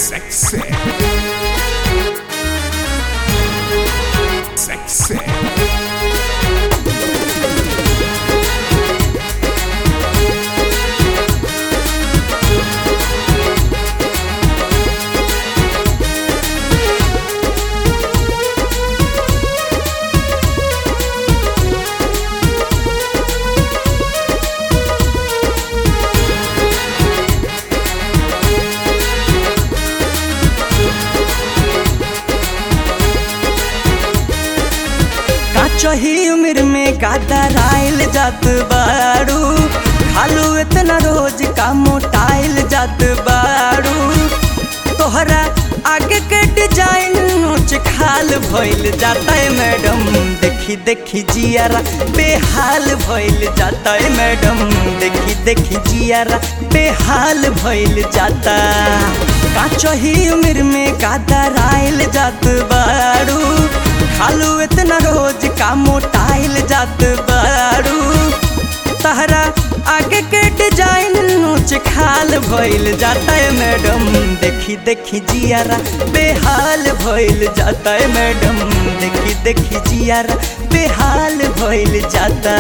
Sexy. Sexy. काचही उम्र में गादराइल जात बारू खालू इतना रोज का मोटाइल जात बारू तोहरा आगे के डिजाइन नोच खाल भइल जाता है मैडम देखी देखी जियारा बेहाल भइल जाता है मैडम देखी देखी जियारा बेहाल भइल जाता काचही उम्र में गादराइल जात बारू खालू इतना रोज का मोटाइल जात बारू तहरा आगे के डिजाइन नोच खाल भइल जाता है मैडम देखी देखी जियारा बेहाल भइल जाता है मैडम देखी देखी जियारा बेहाल भइल जाता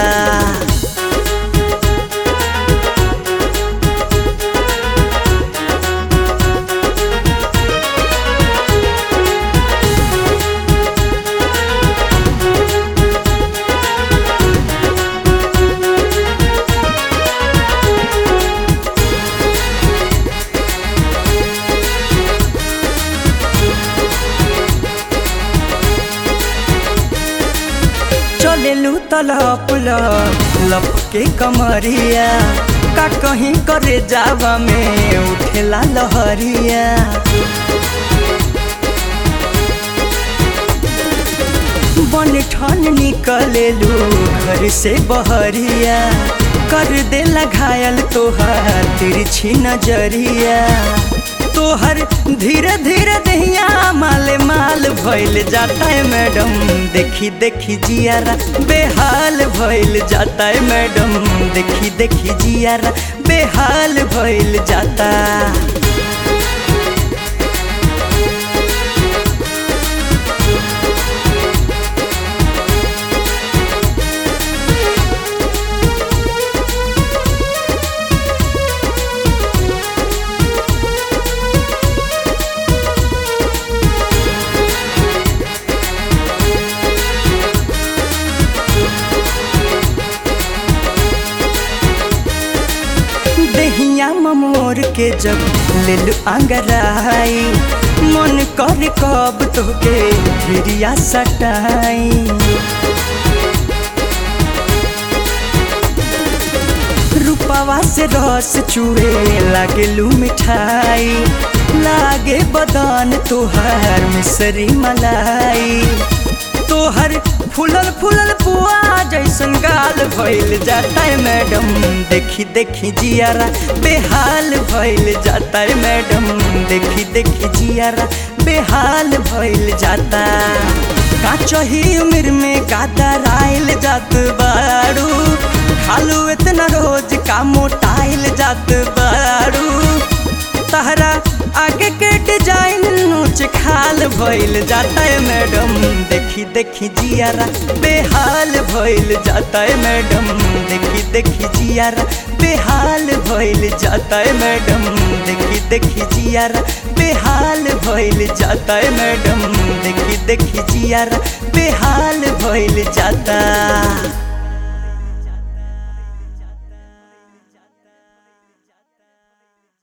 चलेलू तलप लप के कमरिया का कहीं करे जावा में उठेला लहरिया बन ठन निकलेलू घर से बहरिया कर देला घायल तोहर तिरछी नजरिया तोहर धीरे धीरे दहिया माले माल भइल जाता है मैडम देखी देखी जियारा बेहाल भइल जाता है मैडम देखी देखी जियारा बेहाल भइल जाता दहिया ममोर के जब लेल अंगराई मन कर कब तोके भिरिया सटाई रूपवा से रस चुए लागेलू मिठाई लागे बदन तोहर मिसरी मलाई तोहर फूलल फूलल पुआ जैसन गाल भइल जाता है मैडम देखी देखी जियारा बेहाल भइल जाता है मैडम देखी देखी जियारा बेहाल भइल जाता काचही उम्र में गादराइल जात बारू खालू इतना रोज का मोटाइल जात बारू तहरा आगे के डिजाइन नोच खाल भइल जाता है मैडम देखी देखी जियारा बेहाल भइल जाता है मैडम देखी देखी जियारा बेहाल भइल जाता है मैडम देखी देखी जियारा बेहाल भइल जाता है मैडम देखी देखी जियारा बेहाल भइल जाता